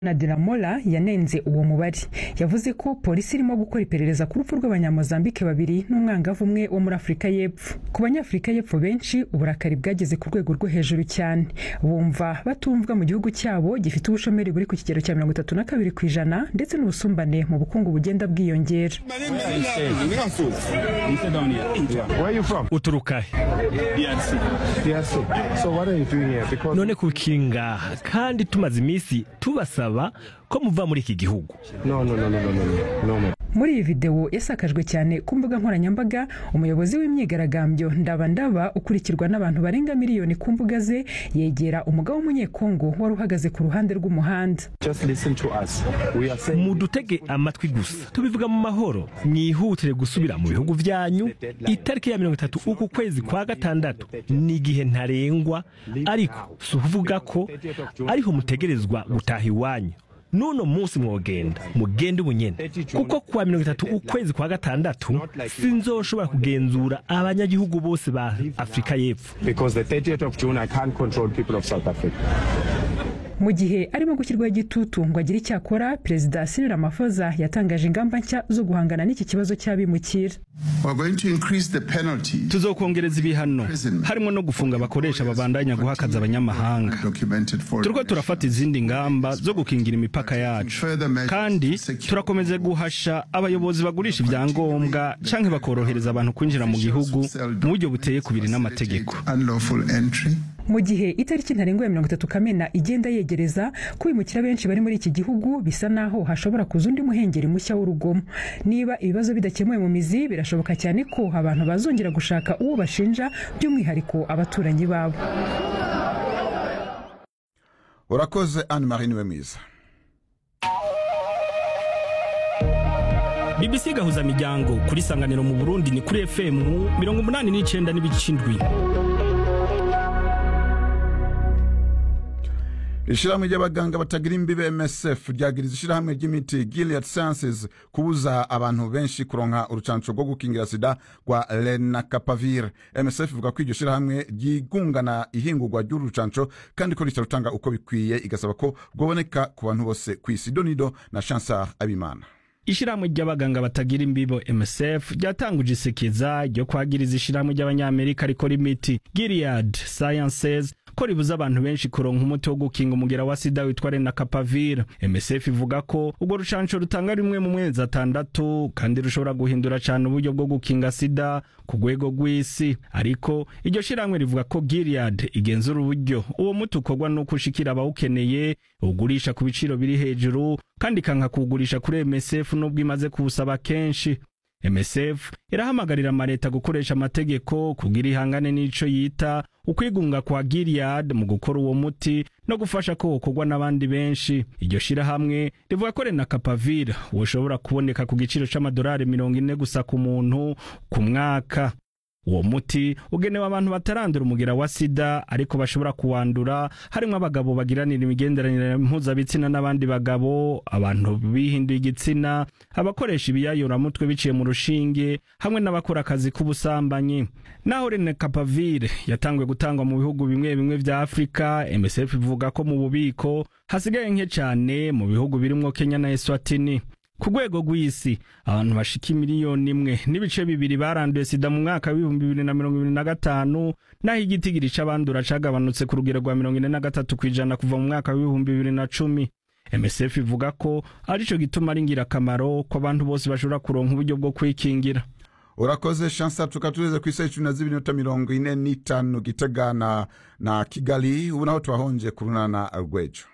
Nadira Mola yanenze uwo mubare yavuze ko polisi irimo gukora iperereza ku rupfu rw'abanyamozambike babiri n'umwangavu umwe wo muri Afurika y'Epfo ku banyafurika y'Epfo benshi uburakari bwageze ku rwego rwo hejuru cyane bumva batumvwa mu gihugu cyabo gifite ubushomeri buri ku kigero cya mirongo itatu na kabiri ku ijana ndetse n'ubusumbane mu bukungu bugenda bwiyongera uturuka none kukinga kandi tumaze iminsi tubasaba ko muva muri iki gihugu muri iyi videwo yasakajwe cyane ku mbuga nkoranyambaga umuyobozi w'imyigaragambyo ndabandaba ukurikirwa n'abantu barenga miliyoni ku mbuga ze yegera umugabo w'umunyekongo wari uhagaze ku ruhande rw'umuhanda mudutege amatwi gusa tubivuga mu mahoro mwihutire gusubira mu bihugu byanyu itariki ya mirongo itatu uku kwezi kwa gatandatu ni igihe ntarengwa ariko si ukuvuga ko ariho mutegerezwa gutaha iwanyu nuno munsi mwogenda mugende ubunyene kuko kuwa mirongo itatu ukwezi kwa gatandatu sinzoshobora kugenzura abanyagihugu bose ba afurika y'epfo mu gihe arimo gushyirwaho igitutu ngo agire icyo akora perezida Cyril Ramaphosa yatangaje ingamba nshya zo guhangana n'iki kibazo cy'abimukira tuzokongereza ibihano harimo no gufunga abakoresha babandanya guhakaza abanyamahanga turiko turafata izindi ngamba zo gukingira imipaka yacu kandi turakomeza guhasha abayobozi bagurisha ibyangombwa canke bakorohereza abantu kwinjira mu gihugu mu buryo buteye kubiri n'amategeko mu gihe itariki ntarengwa ya mirongo itatu kamena igenda yegereza kwimukira benshi bari muri iki gihugu bisa naho hashobora kuza undi muhengeri mushya w'urugomo niba ibibazo bidakemuwe mu mizi birashoboka cyane ko abantu bazongera gushaka uwo bashinja by'umwihariko abaturanyi babo urakoze anne marie niwe mwiza bbc gahuza miryango kuri sanganiro mu burundi ni kuri fm mirongo umunani n'icyenda n'ibice indwi ishyirahamwe ry'abaganga batagira imbibe msf ryagiriza ishyirahamwe ry'imiti gilead sciences kubuza abantu benshi kuronka urucanco rwo gukingira sida rwa lenacapavir msf ivuga ko iryo shyirahamwe ryigungana ihingurwa ry'uru rucanco kandi ko ritarutanga uko bikwiye igasaba ko rwoboneka ku bantu bose ku isi donido na chansar abimana ishyirahamwe ry'abaganga batagira imbibo msf ryatanguje isekeza ryo kwagiriza ishyirahamwe ry'abanyamerika rikora imiti gilead sciences ko ribuza abantu benshi kuronka umuti wo gukinga umugera wa sida witwa lenacapavir msf ivuga ko urwo rucanco rutanga rimwe mu mezi atandatu kandi rushobora guhindura cyane uburyo bwo gukinga sida ku rwego rw'isi ariko iryo shyirahamwe rivuga ko gilead igenzura uburyo uwo muti ukorwa n'uko ushikira abawukeneye ugurisha ku biciro biri hejuru kandi ikanka kuwugurisha kuri msf n'ubwo imaze kuwusaba kenshi msf irahamagarira amaleta gukoresha amategeko kugira ihangane n'ico yita ukwigunga kwa gilead mu gukora uwo muti no gufasha ko wokorwa n'abandi benshi iryo shirahamwe rivuga ko lenacapavir woshobora kuboneka ku giciro c'amadolari mirongo ine gusa ku muntu ku mwaka uwo muti ugenewe abantu batarandura umugera wa sida ariko bashobora kuwandura harimo abagabo bagiranira imigenderanire mpuzabitsina n'abandi bagabo abantu bihinduye igitsina abakoresha ibiyayuramutwe biciye mu rushinge hamwe n'abakora akazi k'ubusambanyi naho lenacapavir yatangwe gutangwa mu bihugu bimwe bimwe vya afurika msf ivuga ko mu bubiko hasigaye nke cane mu bihugu birimwo kenya na eswatini ku rwego rw'isi abantu bashika miliyoni imwe n'ibice bibiri baranduye sida mu mwaka w'ibihumbi bibiri na mirongo ibiri na gatanu naho igitigiri c'abandura cagabanutse ku rugero rwa mirongo ine na gatatu kw'ijana kuva mu mwaka w'ibihumbi bibiri na cumi msf ivuga ko arico gituma ari ingirakamaro ko abantu bose bashobora kuronka uburyo bwo kwikingira urakoze shansa tukaba tugeze ku isaha cumi na zibiri n'iminota mirongo ine n'itanu gitega na, na kigali ubu naho twahonje ku runana rwejo